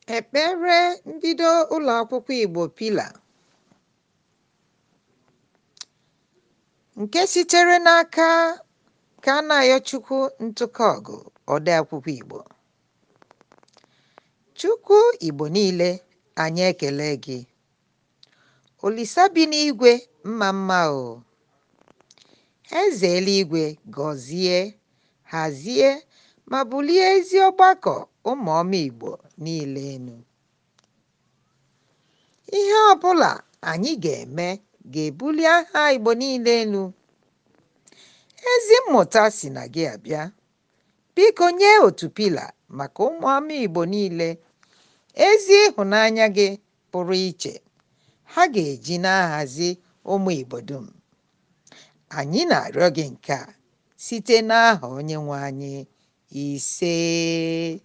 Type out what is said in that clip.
Ekpere mbido ụlọakwụkwọ Igbo Pillar nke sitere n'aka Kanayochukwu Ntụkọgụ, odeakwụkwọ Igbo. Chukwu Igbo niile, anyị ekele gị. Olisa bi n'igwe mma mma o. Eze eluigwe gọzie, hazie ma bulie ezi ọgbakọ ụmụọma Igbo niile enu. Ihe ọbụla anyị ga-eme ga-ebuli aha Igbo niile elu. Ezi mmụta si na gị abịa. Biko nye otu Pillar maka ụmụọma Igbo niile ezi ịhụnanya gị pụrụ iche ha ga-eji na-ahazi ụmụ Igbo dum. Anyị na-arịọ gị nke a site n'aha Onyenwe anyị. Isee.